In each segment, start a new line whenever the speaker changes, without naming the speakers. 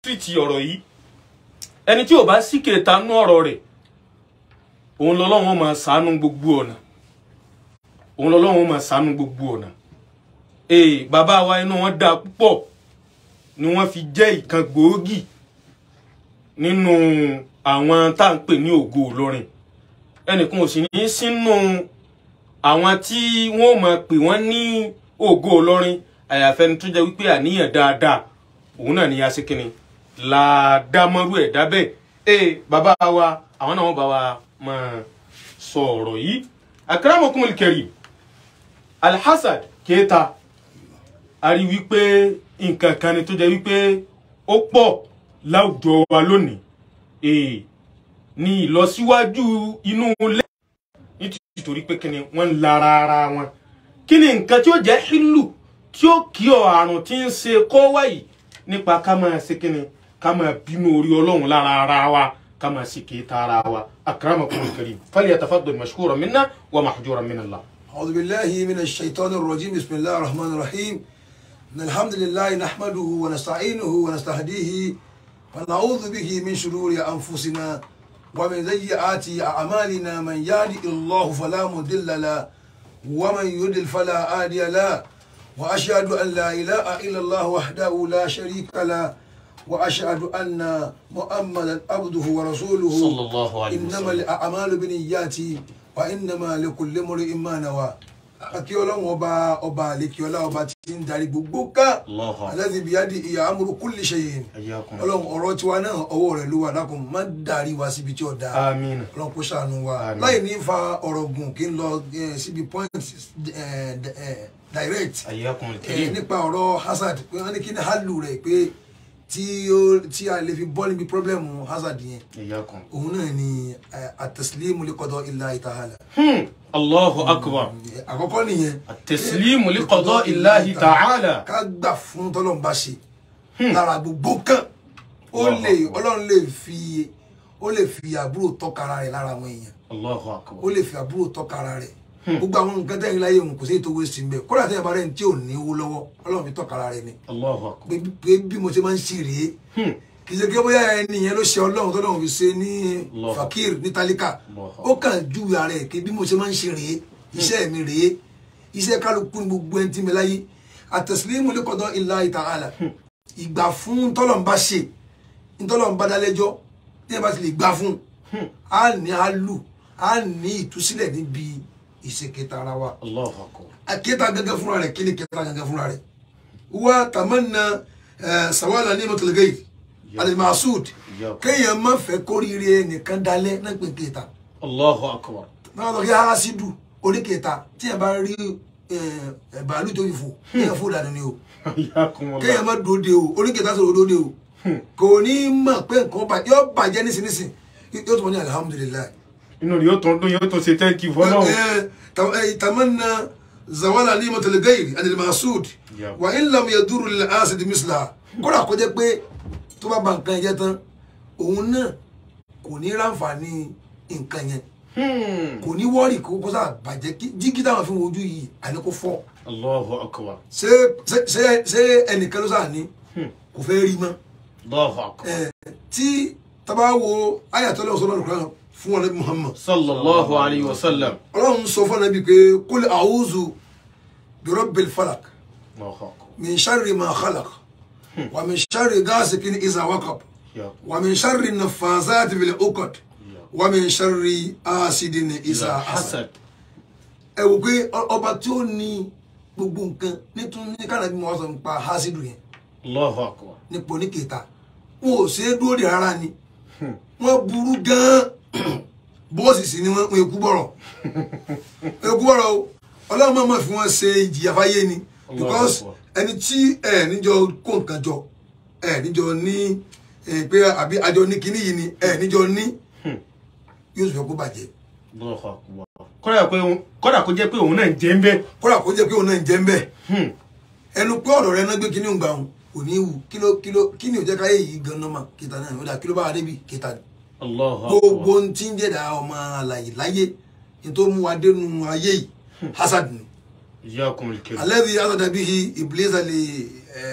tírìtì ọ̀rọ̀ yìí ẹni tí ò bá sí kèéta nú ọ̀rọ̀ rẹ̀ òun lọ́lọ́run máa ṣàánú gbogbo ọ̀nà òun lọ́lọ́run máa ṣàánú gbogbo ọ̀nà ee bàbá wa inú wọn dáa púpọ̀ ni wọ́n fi jẹ́ ìkan gbòógì nínú àwọn tá à ń pè ní ògo Ìlọrin ẹnìkan ò sì ní sínú àwọn tí wọ́n máa pè wọ́n ní ògo Ìlọrin àyàfẹ́ni tó jẹ́ wípé àníyàn dáadáa òun náà ni a ṣe kínni làdámọ́rú ẹ̀ dábẹ́ ee bàbá wa àwọn náà wọ́n bá wa máa sọ ọ̀rọ̀ yìí akramakumul karim alhassad kéta a rí wípé nǹkan kan ni tó jẹ́ wípé ó pọ̀ láwùjọ wa lónìí ee ní ìlọsíwájú inú ilé nítorí pé kíni wọ́n ń lara ara wọn kí ni nǹkan tí ó jẹ́ hílù tí ó kí ọ àrùn tí ń ṣe kọ́ wáyìí nípa ká máa ṣe kíni ká máa bínú orí ọlọ́run lára ara wa ká máa ṣe kéta ara wa akramakumul karim falyatafaddal mashkuran minna wa mahjuran min Allah.
أعوذ بالله من الشيطان الرجيم بسم الله الرحمن الرحيم إن الحمد لله نحمده ونستعينه ونستهديه ونعوذ به من شرور أنفسنا ومن سيئات أعمالنا من يهد الله فلا مضل له ومن يضلل فلا هادي له وأشهد أن لا إله إلا الله وحده لا شريك له وأشهد أن محمدا عبده ورسوله
صلى الله عليه
إنما
وسلم
الأعمال بنيات وإنما لكل امرئ ما نوى akí ọlọ́run ọba ọba àlekíọlá ọba tí ń darí gbogbo ká
Allahu akbar.
alladhi biyadi ìyá amúrú kulli shay'in
Ayyakum.
ọlọ́run ọ̀rọ̀ tiwa náà ọwọ́ rẹ̀ ló wà dákun má darí wa síbi tí ó dáa
Àmín.
ọlọ́run kó ṣàánú wa
Àmín.
láì ní fa ọ̀rọ̀ gùn kí n lọ eh, síbi point eh, eh, direct
Ayyakumul
Eh,
karim.
nípa ọ̀rọ̀ hazard pé wọ́n ní kí ni hálù rẹ̀ pé tí ó tí a lè fi bọ́ níbi pọ́blẹ́mù hazard yẹn
Ayyakum.
òun náà ni eh, at-taslimu li qada'illahi ta'ala
Hmm. Allahu akbar.
àkọ́kọ́ nìyẹn
At-taslimu li qada'illahi ta'ala.
ká gbà fún tọ́lọ́run bá ṣe lára gbogbo kan ó
Allahu
lè
Akbar.
ọlọ́run lè fi ó lè fi àbúrò tọ́kara rẹ̀ lára àwọn èèyàn
Allahu
ó
akbar.
lè fi àbúrò tọ́kara rẹ̀ gbogbo àwọn nǹkan tẹ́yìn láyé òun kò sí ètò owó sí mbẹ́ kódà tẹ́yìn bá rẹ̀ ní tí ò ní owó lọ́wọ́ ọlọ́run fi tọ́kara rẹ̀ ni
Allahu akbar.
pé pé bí mo ṣe máa ń ṣe rèé
Hmm.
kì í ṣe kí bóyá ẹni yẹn ló ṣe ọlọ́run tọ́lọ́run fi ṣe ní
Allahu.
fakir ní tálíkà
Allahu.
ó kàn júwe ara ẹ̀ pé bí mo ṣe máa ń ṣe rèé iṣẹ́ mi rèé iṣẹ́ kálukú ní gbogbo ẹni tí mi láyé àtẹ̀sílẹ́mù li qada'illahi ta'ala ìgbà fún tọ́lọ́run ṣe ntọ́lọ́run bá dálẹ́jọ́ tí ẹ bá ti lè gbà fún a ní a lù a ní ìtúsílẹ̀ níbi ìṣèkẹta ara wa
Allahu akbar.
aketa gangan fúnra rẹ̀ kí ni kẹta gangan fúnra rẹ̀ wa tamanna eh, sawala ní mọtòlẹgẹyì alimasud
Ya.
kéèyàn má fẹ́ kórìíre nìkan dalẹ̀ náà pé kẹta
Allahu akbar.
náà lọ kí hasidu orí kẹta tí yẹn bá rí eh, eh, bàálù tó fi fò kéèyàn fò dànù ni o
Ayyakumullah.
kéèyàn má dòde o orí kẹta sọ̀rọ̀ dòde o kò ní mọ̀ pé nǹkan bá yọ bàjẹ́ nísinsìnyí yóò tún mọ̀ ní alihamudulilayi.
Inú rẹ̀ yóò tún dún yóò tún ṣe thank you fọlọ́run.
يتمنى زوال نعمة الغير عن المحسود
Yeah.
وإن لم يدور للحاسد مثلها kódà kó jẹ́ pé tó bá ba nǹkan jẹ́ tán òun náà kò ní ráǹfààní nǹkan yẹn
Hmm.
kò ní wọ́ọ̀rì kó kó sá bàjẹ́ kí jígí táwọn fi wojú yìí àní kó fọ́
Allahu akbar.
ṣé ṣé- ṣé ṣé ẹnìkan ló sà ní kò fẹ́ rí mọ́
Allahu akbar.
ẹ̀ tí tábà wo ayatollah sọlá lùkúrán fún wọn ní Muhammad
Sallallahu alayhi wa sallam.
ọlọ́run sọ fún ẹnàbí pé kul a'udhu bi rabbil falak
Allahu akbar.
من شر ما خلق ومن شر غاسق إذا وقب
Ya.
ومن شر النفاثات في العقد ومن شر حاسد إذا حسد
Hasad.
ẹ wò pé ọ- ọba tí ó ní gbogbo nǹkan nítorí ní kánàbí mo wá sọ nípa hasidu yẹn
Allahu akbar.
nípa oníkèéta wọn ò ṣe é dúró de rárá ni wọn burú gan-an bọ́ọ̀sì sì ni wọn wọn èkú bọ̀rọ̀ èkú bọ̀rọ̀ o ọlọ́run máa ma fi wọn ṣe ìjìyà fáyé ni because
Akbar.
ẹni tí ẹ níjọ kó nǹkan jọ ẹ níjọ ní ẹ, pé àbí àjọ ní kinní yìí ni ẹ níjọ ní yóò sì fẹ́ kó bàjẹ́
Allahu akbar. Kódà pé òun- kódà kó jẹ́ pé òun náà ń jẹ́ ń bẹ́.
kódà kó jẹ́ pé òun náà ń jẹ́ ń bẹ́ẹ̀
Hmm.
ẹnu pé ọ̀rọ̀ rẹ náà gbé kíní òǹgbà òun kò ní í wù kíló kíló kíní ò jẹ́ káyé yìí gan-an mà kíta náà ó dà kíló bá wa débi kíta ni
Allahu
gbogbo
akbar.
ohun tí ń jẹ́dá ọmọ àlàyé láyé ní tó mú wa dénú ayé yìí hasad ni
Iyyakumul karim.
alladhi hasada bihi iblisa li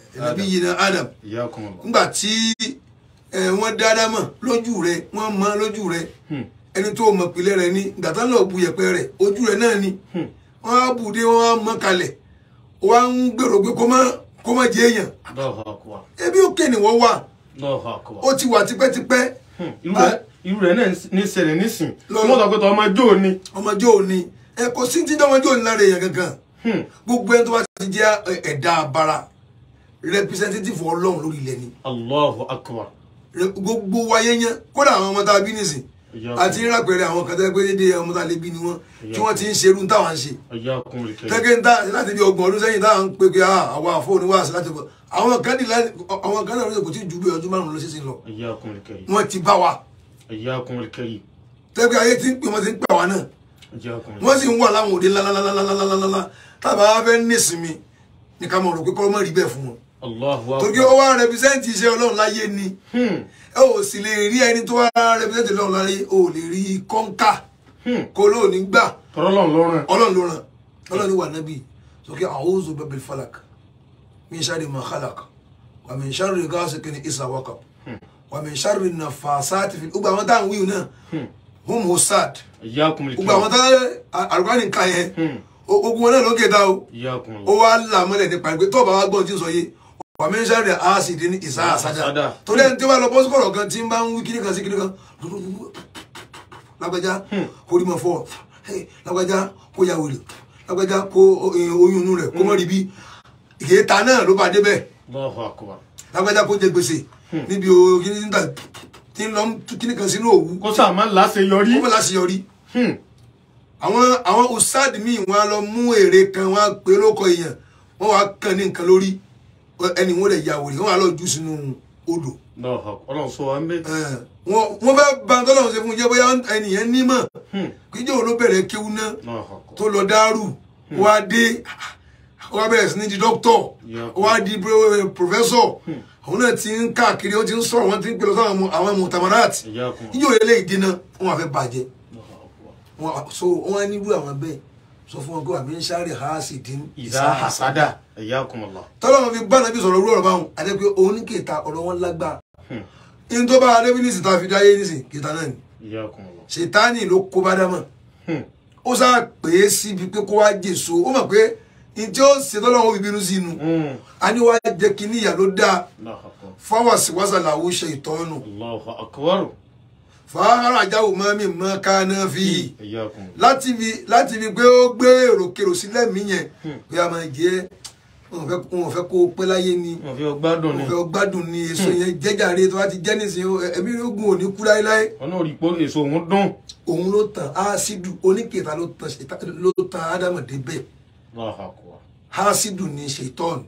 nàbí yìí na Adam
Iyakumullah.
nígbà tí ẹ, wọ́n dá Ádámọ̀ lójú rẹ̀ wọ́n mọ lójú rẹ̀
Hmm.
ẹni tó mọ̀ pìlẹ̀ rẹ̀ ní ìgbà tán lọ́ọ́ bu yẹ̀pẹ̀ rẹ̀ ojú rẹ̀ náà ni
Hmm.
wọ́n á bù dé wọ́n á mọ kalẹ̀ wọ́n á ń gbèrò pé kó má kó má jẹ èèyàn
Allahu akbar.
ebi òkè ni wọ́n wà
Allahu akbar.
ó ti wà tipẹ́tipẹ́
Hmm. Irú rẹ̀ irú rẹ̀ náà ní ṣẹlẹ̀ nísìn.
Lọ-
Wọ́n sọ pé tọ́ ọmọ jó ni.
ọmọdé òní ẹ kò sí ti dánwọ́n jó ní lára èèyàn gangan
Hmm.
gbogbo ẹni tó bá ti jẹ́ ẹ, ẹ̀dá abara representative ọlọ́run lórí ilẹ̀ ni
Allahu akbar.
Re- gbogbo wáyé yẹn kódà àwọn ọmọ tá a bí nìsín
Ìyá
àti ìrapẹ̀rẹ̀ àwọn kan tẹ́ pé dédé ọmọ tá a lè bí ni wọ́n tí wọ́n ti ń ṣerú táwọn ń ṣe
Iyakumul karim.
tẹ́gẹ́ ń ta láti bí ọgbọ̀n ọdún sẹ́yìn táwọn ń pè pé ah, àwọn àfọwọ́ni wá sí láti bọ̀ àwọn kan ní láti àwọn kan náà ló kò tí ju bí ọdún márùn-ún lọ sísìn lọ
Iyakumul karim.
wọ́n ti bá wa
Iyakumul karim.
tẹ́gbẹ́ ayé ti ń pè wọ́n ti ń pè wá náà
Iyakumul
wọ́n sì ń wà láwọn òde ńláńláńláńláńláńlá tábà wá fẹ́ nísìmí ní ká mọ̀ rò pé kọ́ mọ̀ rí bẹ́ẹ̀ fún wọn
Allahu
torí
akbar.
ó wá rẹpísẹ́ǹtì iṣẹ́ ọlọ́run láyé ni
Hmm.
ẹ ò sì lè rí ẹni tó wá rẹpísẹ́ǹtì ọlọ́run láyé ò lè rí kọ́ńkà
Hmm.
kó lóò ní gbà
Tọ́lọ́lọ́ lọ́rùn.
ọlọ́run ló ràn ọlọ́run ní wà nábì sókè a'udhu birabbil falak min sharri ma khalaq wa min sharri ghasiqin idha waqab wa min sharri naffasati fil gbogbo àwọn táwọn wíwù náà hum husad
Iyakumul
gbogbo àwọn
karim.
táwọn àrùbá nìkan yẹn
Hmm.
ogun wọn náà ló kéta o ó
Iyakumullah.
wá là mọ́lẹ̀ nípa pé tọ́ọ̀bà wa gbọ́n tí ń sọ yé wà mí ń sáré àásìdì ní ìsá àsádà
Àsádà.
torí ẹni tí wọ́n lọ bọ́ sọ́kọ̀rọ̀ kan tí ń bá ń wí kíní kan sí kíní kan lágbájá kó rí mọ́ fọ́ hey, lágbájá kó ya wèrè lágbájá kó eh, oyún inú rẹ̀ kó mọ́ rí bí ìkéta náà ló bá débẹ̀
Allahu akbar.
lágbájá kó jẹ gbèsè níbi o kíní níta tí ń lọ ń tú kíní kan sínú òwú
Kó sáà má láṣeyọrí.
kó mọ́ láṣeyọrí
Hmm.
àwọn àwọn usad míì wọn á lọ mú èrè kan wọn á pè lóko èèyàn wọn wá kàn ní nǹkan lórí ẹni wọn lè ya wòlé wọn á lọ jù sínú odò
Allahu akbar. Ọlọ́run sọ wa ń bẹ́.
Eh, wọn wọn fẹ́ ba tọ́lọ́run ṣe fún un jẹ́ bóyá ẹnìyẹn nímọ̀
Hmm.
kíjọ́ wo ló bẹ̀rẹ̀ kéwú náà
Allahu akbar.
tó lọ dárú wá dé wá bẹ̀rẹ̀ sí ní di dókítọ̀
Yeah.
wá di pro- professor àwọn náà ti ń káàkiri ó ti ń sọ̀rọ̀ wọn ti ń pè lọ sáwọn ọmọ- àwọn mutamarat
Iyakumullah.
níjọ́ ilé ìdínà wọn wà fẹ́ bàjẹ́
Allahu akbar.
wọn so wọn á nílùú àwọn bẹ́ẹ̀ sọ fún wọn pé àmì ń sáré haasi dín
Ìzá hasada. Iyakumullah.
tọ́lọ́mọ fi bá nàbí sọ̀rọ̀ rúọ̀rọ̀ báwọn àti pé òun ní kìta ọ̀rọ̀ wọn lágbára
Hmm.
in tó bá adébí ní sìta fi dáyé ní sìn kìta náà ni
Iyakumullah.
ṣètánì ló kó bá dámọ̀
Hmm.
ó sá pè é síbi pé kó wá jèso ó mọ̀ pé in tí ó ṣe tọ́lọ́mọ fi bínú sí inú
Hmm.
a ní wá jẹ́ kí níyà ló dáa
Allahu akbar.
fáwọ̀síwásà làwọn ṣe ìtọ́nù
Allahu akbar.
fàárà àjáwò mọ́ mi mọ́ ká náà fi yìí
Iyakumullah.
láti fi láti fi pé ó gbé èròkèrò sílẹ̀ mí yẹn pé a máa jẹ́ wọn ò fẹ́ wọn ò fẹ́ kó o pẹ́ láyé ni
Wọ́n fi ọgbádùn ni.
wọn fẹ́ gbádùn ni èso yẹn jẹ́jàre tó bá ti jẹ́ nísìnyí ẹ̀mí ogun ò ní kú láéláé
Wọ́n náà rí i pé èso òun dùn.
òun ló tàn áásídù oníkèéta ló tàn ṣètá- ló tàn ádámọ̀ débẹ̀
Allahu akbar.
áásídù ní ṣètọ́ọ̀nù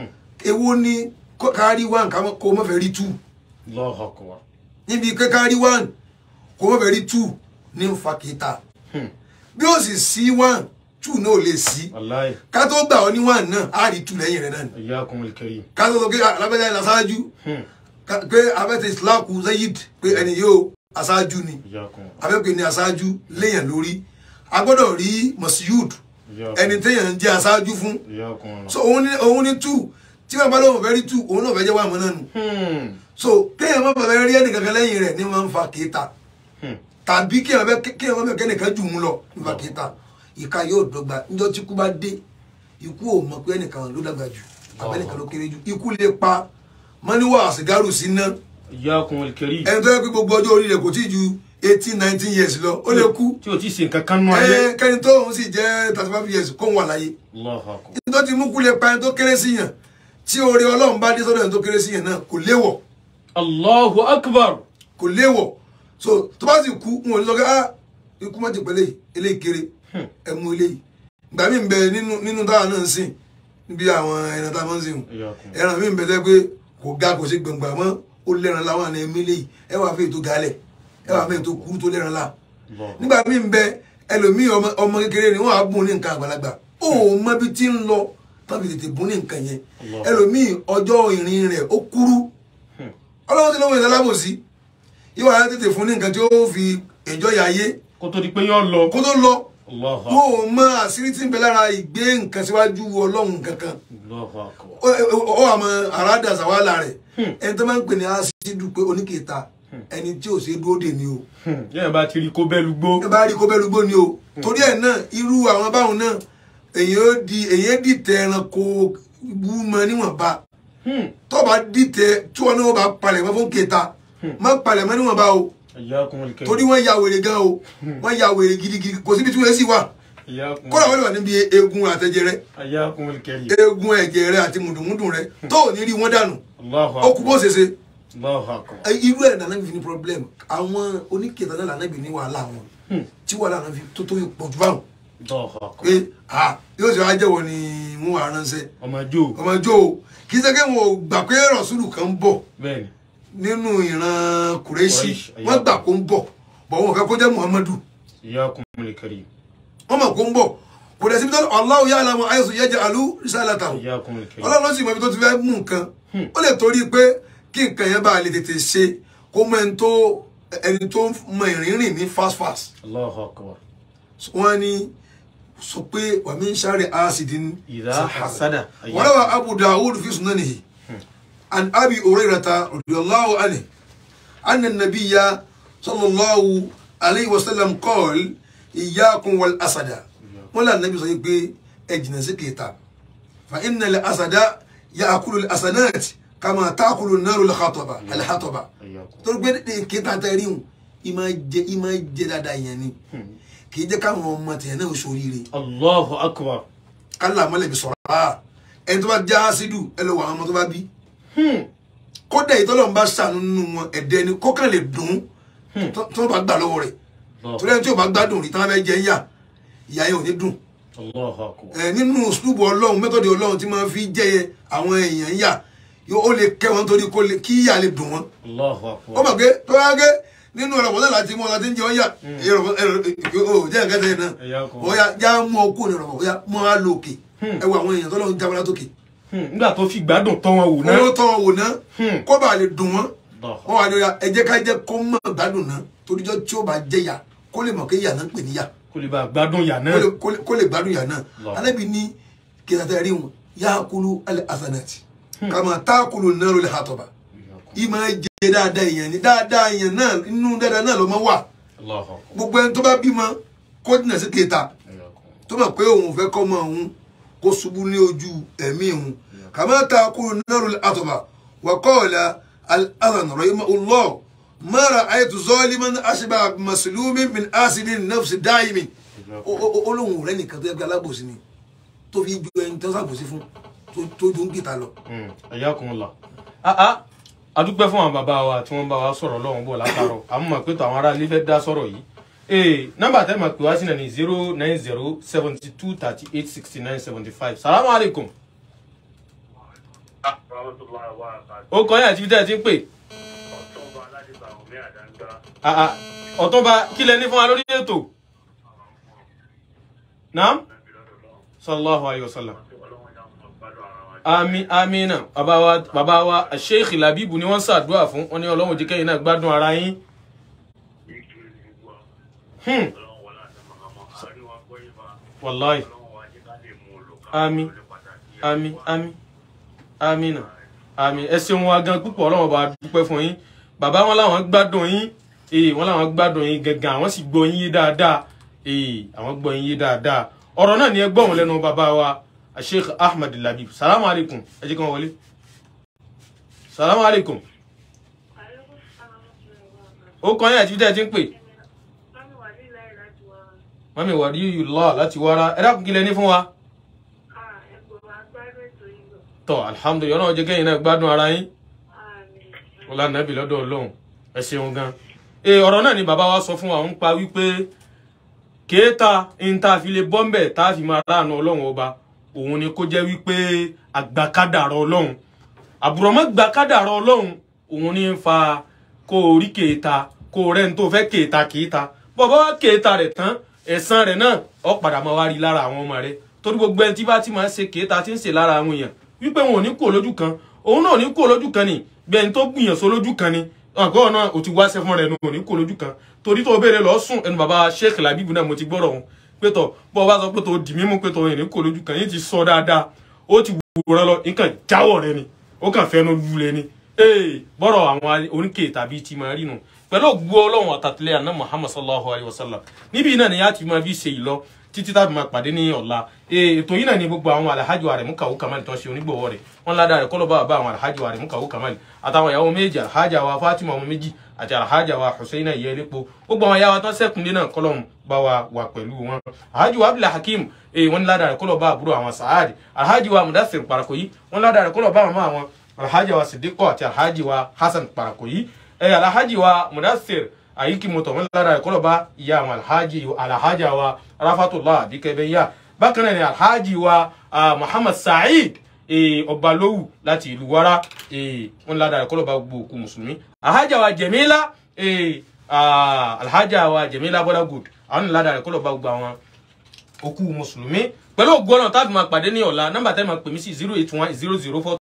èwo ni kó- kárí wán ká mọ́- kó o mọ̀ fẹ́ rí tù
Allahu akbar.
níbi pé kárí wán kó o mọ̀ fẹ́ rí tù ní ń fa kèéta
Hmm.
bí ó sì sí wán tù náà ò lè sí
Wallahi.
ká tó gbà ọ́ ní wán náà á rí tù lẹ́yìn rẹ̀ náà ni
Iyakumul karim.
ká tó sọ pé alábẹ́jà ìlà aṣáájú
Hmm.
ká- pé abẹ́tẹ̀ ìsìláàkù zayid pé ẹni yóò aṣáájú ni
Iyakumullah.
abẹ́pẹ́ ní aṣáájú léèyàn lórí a gbọ́dọ̀ rí masiyud ẹni téèyàn ń jẹ́ aṣáájú fún
Iyakumullah.
so òun ní òun ní two tí wọn bá lóun fẹ́ rí two òun náà fẹ́ jẹ́ wà mọ́ náà nù
Hmm.
so kéèyàn má fẹ́ rí ẹnìkankan lẹ́yìn rẹ̀ ní máa ń fa kéèta
Hmm.
tàbí kéèyàn fẹ́ kéèyàn má fẹ́ kẹ́nìkan jù ú lọ ní fa kéèta ìka yóò dọ́gba níjọ́ tí ikú bá dé ikú ò mọ̀ pé ẹnìkan ló dàgbà jù àbẹ́nìkan ló kéré jù ikú lè pa mọ́níwá àsìgárù sí ná
Iyakumul karim.
ẹni tó yẹ pé gbogbo ọjọ́ orí rẹ̀ kò tí ì ju eighteen nineteen years lọ ó lè kú
Tí o ti ṣe nǹkan kan nú ayé.
ẹ kẹ́ni tó òun sì jẹ́ thirty five years kó ń wà láyé
Allahu akbar.
ní tó ti mú kú lè pa ẹni tó kéré sí yàn tí oore ọlọ́run bá dé sọ́dọ̀ ẹni tó kéré sí yàn náà kò léwọ̀
Allahu akbar.
kò léwọ̀ so tó bá sì kú wọn ò ní sọ pé ah ikú má ti pẹ̀lẹ́ eléyìí kéré ẹ mú eléyìí ìgbà mi ń bẹ nínú nínú táwa náà ń sìn níbi àwọn ẹran tá a máa ń sìn
Iyakumullah.
ẹran mi ń bẹ tẹ́ pé kò ga kò sí gbọ̀ngbà mọ́ ó lẹ́ran láwọn àna ẹ̀mí léyìí ẹ wàá fẹ́ ètò galẹ̀ ẹ wàá fẹ́ ètò kúrú tó lẹ́ran lá
Allahu.
nígbà míì ń bẹ ẹlòmíì ọmọ ọmọ kékeré ni wọn á bùn ní nǹkan àgbàlagbà ó mọ ibi tí ń lọ tàbí tètè bùn ní nǹkan yẹn
Allah.
ẹlòmíì ọjọ́ ìrìn rẹ̀ ó kúrú
Hmm.
ọlọ́run ti lọ́wọ́ ìdálábòsí yóò wá tètè fún ní nǹkan tí ó fi ẹjọ́ yà ayé
Kó tó di pé yóò lọ.
kó tó lọ
Allahu
wọn ò mọ àṣírí tí ń bẹ lára ìgbé nǹkan síwájú ọlọ́run kankan
Allahu akbar.
ó ó àmọ́ àràdà sàwálà rẹ̀ ẹni tó máa ń pè ní àṣírí pé oníkèéta ẹni tí ò ṣe dúró dè ní o
Hmm, yẹ́n bá ti rí kó bẹ́ẹ̀ lugbó.
ẹ bá rí kó bẹ́ẹ̀ lúgbó ni o torí ẹ̀ náà irú àwọn báwọn náà èyí ó di èyí ó dìtẹ̀ ẹranko wú mọ níwọ̀nba
Hmm,
tó bá dìtẹ̀ tí wọn náà bá palẹ̀ mọ́ fún kèéta má palẹ̀ mọ́ níwọ̀nba o
Iyyakumul karim.
torí wọ́n ya wèrè gan o wọ́n ya wèrè gidigidi kò síbi tí wọ́n sì wà
Iyyakumul-
kódà wọ́n lè wà níbi eegun àtẹ̀jẹ̀ rẹ
Iyyakumul karim.
eegun ẹ̀jẹ̀ rẹ àti mùdùmùdù rẹ tó ò ní rí wọn dànù
Allahu
ó kú bó
akbar.
ṣe ṣe
Allahu akbar.
Ẹ, irú ẹ̀ nànà fi ní problem àwọn oníkèéta náà lànà bí ní wàhálà wọn tí wàhálà náà fi tó tó fi pọ̀ jù báwọn
Allahu akbar.
pé ah yóò ṣe wá jẹ́wọ́ ni wọ́n wà ránṣẹ́
ọmọ jó
ọmọ jọ o kì í ṣe pé wọn ò gbà pé rọ̀ṣùlù kan ń bọ̀
bẹ́ẹ̀ni
nínú ìran kùrẹ́ṣì
Quraysh,
wọ́n gbà kó ń bọ̀ bọ̀ wọn fẹ́ kó jẹ́ muhammadu
Iyyakumul karim.
wọ́n mọ̀ kó ń bọ̀ kò dẹ̀ síbi tó Allahu ya'lamu haythu yaj'alu risalatahu
Iyyakumul karim.
ọlọ́run ló sì mọ ibi tó ti fẹ́ mú nǹkan ó lè torí pé kí nǹkan yẹn bá lè tètè ṣe kó mọ ẹni tó ẹni tó mọ ìrìnrìn ní fast fast
Allahu akbar.
wọ́n ní sọ pé wa min sharri hasidin
Idha hasada.
وروى أبو داود في سننه عن أبي هريرة رضي الله عنه أن النبي صلى الله عليه وسلم قال إياكم والأسد ولا النبي صلى الله عليه وسلم أجنس كيتا فإن الأسد يأكل الأسنات كما تأكل النار الحطبة الحطبة
Iyyakum.
torí pé kíta tẹ́rí hùn ìmọ̀ jẹ ìmọ̀ jẹ dáadáa yẹn ni kì í jẹ́ káwọn ọmọ tẹ̀ náà ṣoríire
Allahu akbar.
kálá mọ́lẹ̀bí sọ̀rọ̀ á ẹni tó bá já sídù ẹ lọ wọ àwọn ọmọ tó bá bí
Hmm.
kódà ìtọ́lọ́run bá ṣàánú nínú wọn ẹ̀dẹ́ ni kọ́kàn lè dùn tó tó bá gbà lọ́wọ́ rẹ̀
Allahu-
torí ẹni tí ò bá gbádùn rí táwọn fẹ́ jẹ yà ìyá yẹn ò ní dùn
Allahu akbar.
ẹ nínú sùlùbù ọlọ́run mẹ́tọ̀dì ọlọ́run tí máa fi jẹ́ àwọn èèyàn yà yóò ó lè kẹ́ wọn torí kó lè kí yà lè dùn wọn
Allahu
ó
akbar.
mọ̀ pé tó wá gé nínú ọ̀rọ̀ bọ́dọ̀ láti mú ọ láti ń jẹ ọ́yà ó jẹ́ nǹkan tẹ̀yìn náà
Iyyakum.
ó yá já mú ọkú ní ọ̀rọ̀ ó yá mú ọ lókè ẹ wo àwọn èèyàn tọ́lọ́run jábọ́ látòkè
Hmm, nígbà tó fi gbádùn tọ́ wọn wò náà.
owó tọ́ wò ná
Hmm.
kó bá lè dùn wọ́n
Allahu
wọ́n wà lórí ẹ jẹ́ ká jẹ́ kó mọ̀ gbádùn ná toríjọ́ tí ó bá jẹ́ yà kó lè mọ̀ pé yà náà ń pè ní yà
kó lè bá gbádùn yà
kó
náà.
lè- kó lè- kó lè gbádùn yà náà
Lọ.
alẹ́bi ní kí ẹ̀sà rí wọn yà á kúlú alẹ́ asanati kàmá tá a kúlú náà lórí àtọ̀bà ìmọ̀ jẹ́ dáadáa èèyàn ni dáadáa èèyàn náà inú dáadáa náà ló máa wà
Allahu akbar.
gbogbo ẹni tó bá bímọ kó dínà sí kẹta
Iyyakum.
tó mọ̀ pé òun fẹ́ kọ́ mọ òun kó ṣubú ní ojú ẹ̀mí òun kàmá ta kúrò náírà àtọ̀bà wà kọ́ọ̀lá al-adhan rahimahullah mara ayatu zaliman ashba maslumi min asidin nafsi daimi olóhùn rẹ nìkan tó yẹ kí alábòsí ni tó fi ju ẹni tó sàbòsí fún tó- tó ju ń kìtà lọ.
Iyyakumullah. Ah ah adúpẹ́ fún àwọn bàbá wa tí wọ́n bá wa sọ̀rọ̀ lọ́wọ́n bọ̀ látàrọ̀ àmọ́ mọ̀ pé tàwọn ará ilé fẹ́ dá sọ̀rọ̀ yìí. ee nọ́mbà tẹ́ ma pè wá sí náà ní zero nine zero seventy two thirty eight sixty nine seventy five salamu alaykum.
rahmatullahi wa barakatuh.
ó kọ́ yín àti ibi tẹ́ ẹ ti ń pè.
ọ̀túnba aládìbà omi àdáńgá
Ah ah ọ̀túnba kí lẹ ní fún wa lórí ètò. naam
nàbí lọ́dọ̀ lọ́wọ́
sallallahu alayhi wa sallam.
tí ọlọ́wọ́n yà mọ̀ gbádùn ara wa.
ami amina bàbá wa bàbá wa sheikh labibu ni wọ́n ṣàdúrà fún wọn ní ọlọ́run jẹ́ kẹ́yìn náà gbádùn ara yín.
ìkiri ní gbogbo wa.
Hmm.
ọlọ́wọ́n wọlé àti màmá àríwá gbọ́yìn bá
wàláì
ọlọ́wọ́n wa jẹ́ ká lè mú un lò ká
Àmín.
lè pàtàkì
ami ami amina ami ẹ ṣeun wa gan púpọ̀ ọlọ́run bá dúpẹ́ fún yín bàbá wọn làwọn gbádùn yín ee wọn làwọn gbádùn yín gangan àwọn sì gbọ́ yín yé dáadáa ee àwọn gbọ́ yín yé dáadáa ọ̀rọ̀ náà ni ẹ gbọ́ wọn lẹ́nu bàbá wa sheikh ahmed labib salamu alaykum ẹ jẹ́ kí wọ́n wọlé salamu alaykum ó kọ́ yín àti bí tẹ́ ẹ ti ń pè mọ́mí wà rí lọ́ láti wára ẹ dákun kí lẹ ní fún wa tọ́ alhamdulilayi ọlọ́run jẹ́ kẹ́yìn náà gbádùn ara yín ọlá nàbì lọ́dọ̀ ọlọ́run ẹ ṣeun gan e ọ̀rọ̀ náà ni bàbá wa sọ fún wa ń pa wípé kéèta ń tá a fi lè bọ́m̀bẹ̀ tá a fi máa ráàánú ọlọ́run ọba òun ni kó jẹ́ wípé àgbàkádàrọ̀ ọlọ́run àbùrọ̀mọ́ gbàkádàrọ̀ ọlọ́run òun ni ń fa kó o rí kéèta kó o rẹ́ni tó fẹ́ kéèta kéèta bọ́bá wá kéèta rẹ̀ tán ẹ̀san rẹ̀ náà ó padà máa wá rí lára àwọn ọmọ rẹ̀ torí gbogbo ẹni tí bá ti máa ń ṣe kéèta tí ń ṣe lára àwọn èèyàn wípé wọn ò ní kó lójú kan òun náà ò ní kó lójú kan ni bí ẹni tó gbìyànjú lójú kan ni ọgọ́ náà o ti wáṣẹ́ fún rẹ̀ nù ò ní kó lójú kan torí tó béèrè lọ sùn ẹnu bàbá sheikh labibu náà mo ti gbọ́rọ̀ wọn pétọ̀ bọ́ ọ bá sọ pétọ̀ dì mímú pétọ̀ ìrìn kò lójú kan yín ti sọ dáadáa ó ti wòran lọ nǹkan jáwọ́ rẹ ni ó kàn fẹ́nu lulẹ̀ ni ee bọ́rọ̀ àwọn oníkè tàbí ti máa rí nu pẹ̀lú ògbó ọlọ́run àtàtìlẹ́ àná muhammad sallallahu alayhi wa sallam níbi náà ni yá ti máa fi ṣe ìlọ títí tábí máa pàdé ní ọ̀la ètò yìí náà ni gbogbo àwọn alhaji wa rẹ̀ mú kàwó kamali tó ń ṣe onígbòwọ́ rẹ̀ wọ́n ládàá rẹ̀ kọ́lọ́ bá bá àwọn alhaji wa rẹ̀ mú kàwó kamali àtàwọn ìyàwó méjì alhaja wa fatima ọmọ méjì àti alhaja wa husseina ìyẹlẹ́po gbogbo àwọn ìyàwó tó sẹ́kùndé náà kọ́lọ́ bá wa wà pẹ̀lú wọn alhaji wa abdul hakim wọ́n ládàá rẹ̀ kọ́lọ́ bá àbúrò àwọn saadi alhaji wa mudassir parakoyi wọ́n ládàá rẹ̀ kọ́lọ́ bá àwọn àwọn alhaji wa sidiqo àti alhaji wa hasan parakoyi alhaji wa mudassir ayiki moto wọn lára ẹkọ lọba ìyá àwọn alhaji alhaja wa rafatullah abikẹbẹyà bákan náà ni alhaji wa uh, muhammad saheed ọbalówù láti ìlú wara wọn lára ẹkọ lọba gbogbo òkú mùsùlùmí alhaja wa jẹmílá alhaja wa jẹmílá bọlá good àwọn lára ẹkọ lọba gbogbo àwọn òkú mùsùlùmí pẹ̀lú ògbọ́nà tábìmọ̀ pàdé ní ọ̀la nọ́mbà tẹ́ máa pè mí sí zero eight one zero zero four